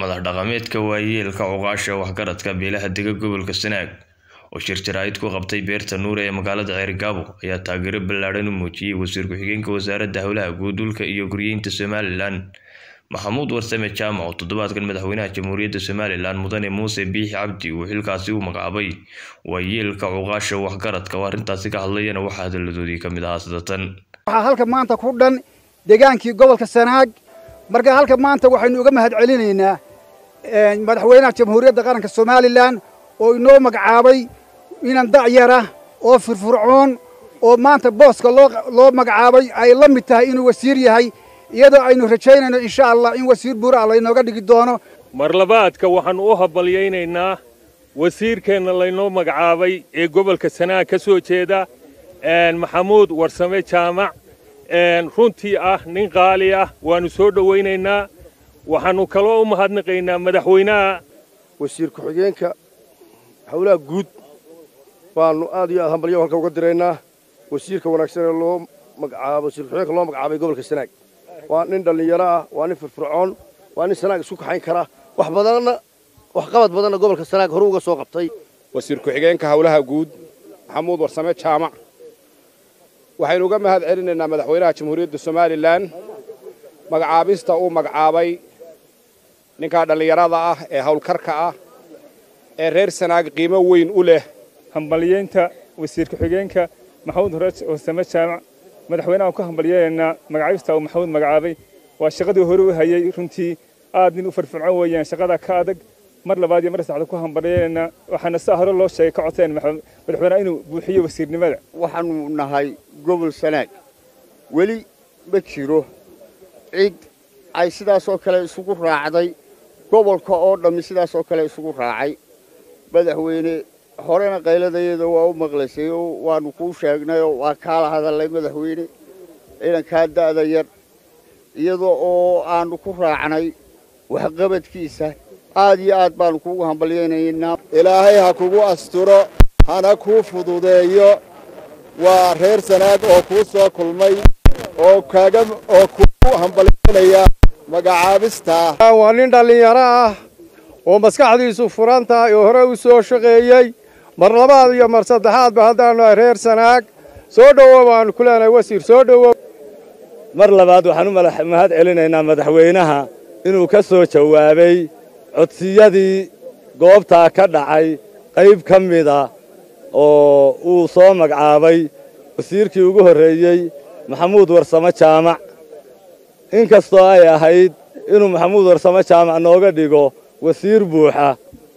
madax dhaqameedka waayeelka cuqaasha waxgaradka beelaha dega gobolka sanaag oo shir jaraa'id ku qabtay beerta nuure ee magaalada ceerigaabo ayaa taageero ballaadhan u muujiyey wasiir ku-xigeenka wasaaradda howlaha guud dhulka iyo guryeynta somalilan maxamuud warsame jaamac oo toddobaadkan madaxweynaha jamhuuriyadda somalilan mudane muuse biixi cabdi uu xilkaasi u magacaabay waayeelka cuqaasha waxgaradka oo arrintaasi ka hadlayana waxaa hadalladoodii ka mid ahaa sidatan waxaa halka maanta ku dhan degaankii gobolka sanaag marka halka maanta waxaynu uga mahad celinaynaa madaxweynaha jamhuuriyadda qaranka somalilan oo inoo magacaabay inan dacyara oo firfircoon oo maanta booska loo magacaabay ay la mid tahay inuu wasiir yahay iyadoo aynu rajaynayno insha allah in wasiir buura laynooga dhigi doono marlabaadka waxaannu u habalyaynaynaa wasiirkeenna laynoo magacaabay ee gobolka sanaag ka soo jeeda maxamuud warsame jaamac runtii ah nin qaali ah waannu soo dhowaynaynaa waxaannu kaloo u mahadnaqaynaa madaxweynaha wasiir ku-xigeenka howlaha guud baannu aad iyo aad hambalyo halka uga diraynaa wasiirka wanaagsan ee loo magacaabo wasiir ku-xigeenka loo magacaabay gobolka sanaag waa nin dhallinyaro ah waa nin firfircoon waa nin sanaag isku kaxayn kara wax badanna wax qabad badanna gobolka sanaag horu uga soo qabtay wasiir ku-xigeenka howlaha guud maxamuud warsame jaamac waxaynu uga mahad celinaynaa madaxweynaha jamhuuriyadda somalilan magacaabista uu magacaabay ninkaa dhallinyarada ah ee howlkarka ah ee reer sanaag qiimo weyn u leh hambalyeynta wasiir ku-xigeenka maxamuud warsame jaamac madaxweynaha ku hambalyaynaynaa magacaabista uu maxamuud magacaabay waa shaqadii hore u hayey runtii aad nin u firfircoon weeyaan shaqada ka adag mar labaad iyo mar saddexaad ku hambalyaynaynaa waxaana saa hore loo sheegay ka codseen madaxweynaha inuu buuxiyo wasiirnimada waxaannu nahay gobol sanaag weli ma jiro cid ay sidaasoo kale isugu raacday gobolka oo dhammi sidaasoo kale isugu raacay madaxweyne horena qayladayada waa u maqlaysay oo waannu kuu sheegnayoo waa kaala hadallay madaxweyne ciidankaa da'da yar iyadoo oo aannu ku raacnay waxqabadkiisa aad iyo aad baannu kuugu hambalyaynaynaa ilaahay ha kugu asturo hana kuu fududeeyo waa reer sanaag oo kuu soo kulmay oo kaaga oo kuu hambalyaynaya magacaabistaa waa nin dhallinyaro ah oo maskaxdiisu furan tahay oo hore u soo shaqeeyey mar labaad iyo mar saddexaadba haddaannu nahay reer sanaag soo dhowow waannu ku leenahay wasiir soo dhowow mar labaad waxaan u mahad celinaynaa madaxweynaha inuu ka soo jawaabay codsiyadii goobtaa ka dhacay qayb ka mida oo uu soo magacaabay wasiirkii ugu horreeyey maxamuud warsame jaamac in kastoo ay ahayd inuu maxamuud warsame jaamac nooga dhigo wasiir buuxa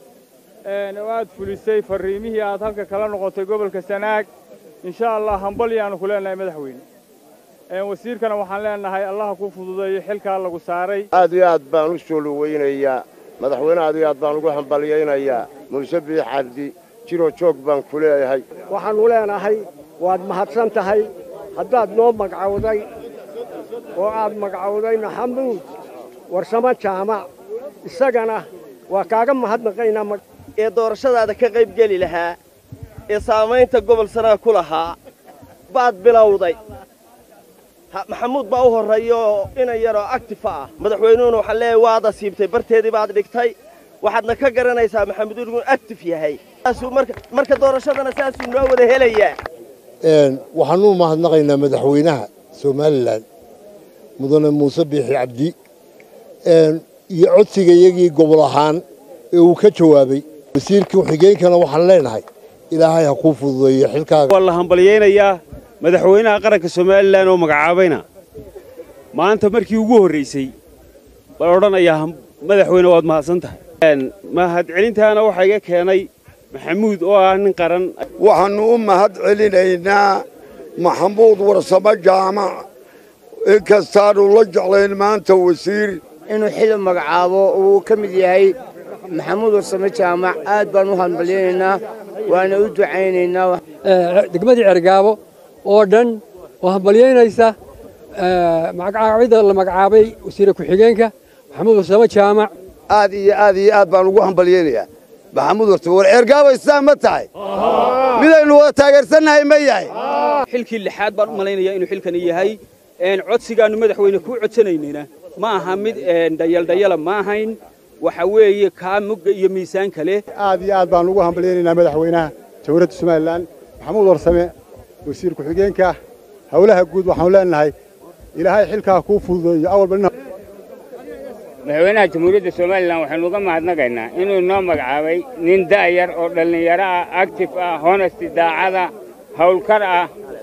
aad fulisay farriimihii aad halka kala noqotay gobolka sanaag insha allah hambalyaannu ku leenahay madaxweyne wasiirkana waxaan leenahay allaha kuu fududeeyo xilkaa lagu saaray aad iyo aad baan u soo dhowaynayaa madaxweyne aad iyo aad baan ugu hambalyaynayaa muuse biix cabdi jiroo joog baan ku leeyahay waxaannu leenahay waad mahadsan tahay haddaad noo magcawday oo aad magcawday maxamuud warsamo jaamac isagana waa kaaga mahadnaqaynaa ee doorashadaada ka qayb geli lahaa ee saamaynta gobol sanaag ku lahaa baad bilowday maxamuud baa u horreeya oo inan yaroo actifa ah madaxweynuhuna waxaan leeyahay waad asiibtay barteedii baad dhigtay waxaadna ka garanaysaa maxamuud inuu actif yahay marka doorashadana saasuu noo wada helayaa waxaanu u mahadnaqaynaa madaxweynaha somalilan mudane muuse biixi cabdi iyo codsiga iyagii gobol ahaan ee uu ka jawaabay wasiirka xigeenkana waxaan leenahay ilaahay ha kuu fududeeyo xilkaaga waa la hambalyaynayaa madaxweynaha qaranka somalilan oo magacaabayna maanta markii ugu horraysay baan odhanayaa madaxweyne waad mahadsan tahay mahadcelintaana waxaa iga keenay maxamuud oo ah nin qaran waxaannu u mahad celinaynaa maxamuud warsamo jaamac inkastaannu la jeclayn maanta wasiir inuu xil magacaabo uu ka mid yahay maxamuud warsame jaamac aad baan u hambalyaynaynaa waana u ducaynaynaa degmadii cergaabo oo dhan oo hambalyaynaysa magacaabida la magacaabay wasiire ku-xigeenka maxamuud warsame jaamac aad iyo aad iyo aad baan ugu hambalyaynayaa maxamuud warsame war ceergaabo isaan ma tahay midaynu wada taageersannahay ma yahay xilkii lixaad baan u malaynayaa inuu xilkani yahay codsigaannu madaxweyne kuu codsanaynayna ma aha mid dhayaldhayala ma ahayn waxa weeye kaa mugga iyo miisaanka leh aad iyo aad baan ugu hambalyaynaynaa madaxweynaha jamhuuriyadda somalilan maxamuud warsame wasiir ku-xigeenka howlaha guud waxaanu leenahay ilaahay xilkaa kuu fududeeyo awalba madaxweynaha jamhuuriyadda somalilan waxaynu uga mahadnaqaynaa inuu noo magacaabay nin da'yar oo dhallinyaro ah actif ah honesti daacada howlkar ah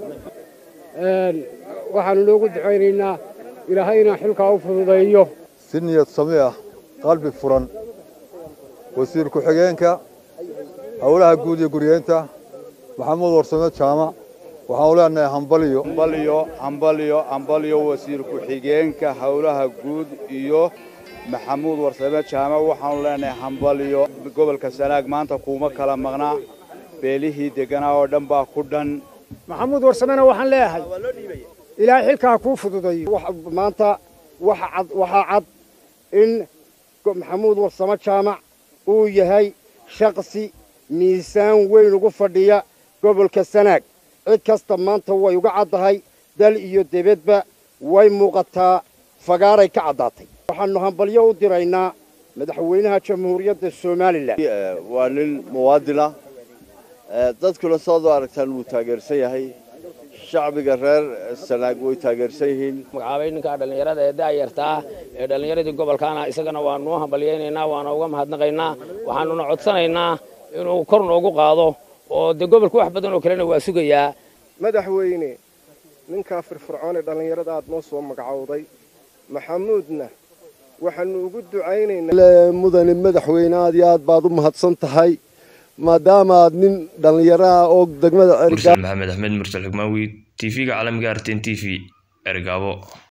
waxaanu noogu ducaynaynaa ilaahayna xilkaa u fududeeyo si niyad sami ah qalbi furan wasiir ku-xigeenka howlaha guud iyo guryeenta maxamuud warsame jaamac waxaanu leenahay hambaliyo hambaliyo hambaliyo hambaliyo wasiir ku-xigeenka howlaha guud iyo maxamuud warsame jaamac waxaanu leenahay hambaliyo gobolka sanaag maanta kuuma kala maqnaa beelihii degganaa oo dhan baa ku dhan maxamuud warsamena waxaan leeyahay ilaahay xilkaa kuu fududeeyo maanta waxaa cad in maxamuud warsame jaamac uu yahay shakhsi miisaan weyn ugu fadhiya gobolka sanaag cid kasta maanta way uga caddahay dal iyo debedba way muuqataa fagaaray ka caddaatay waxaannu hambalyo u diraynaa madaxweynaha jamhuuriyadda somalilan waa nin muwaadina dadkuna saad u aragtaan wuu taageersan yahay shacbiga reer sanaag way taageersan yihiin magacaabay ninka dhallinyarada ee da'yarta ah ee dhallinyaradii gobolkaana isagana waanu u hambalyaynaynaa waana uga mahadnaqaynaa waxaanuna codsanaynaa inuu kor noogu qaado oo dee gobolka wax badan oo kalena waa sugayaa madaxweyne ninkaa firfircoon ee dhallinyarada aad noo soo magacowday maxamuudna waxaannu ugu ducaynaynaa mudane madaxweyne aad iyo aad baad u mahadsan tahay maadaama aad nin dhallinyaro ah oo degmada mursal maxamed axmed mursal xigmaawi tv-ga caalamiga arten t v ergaabo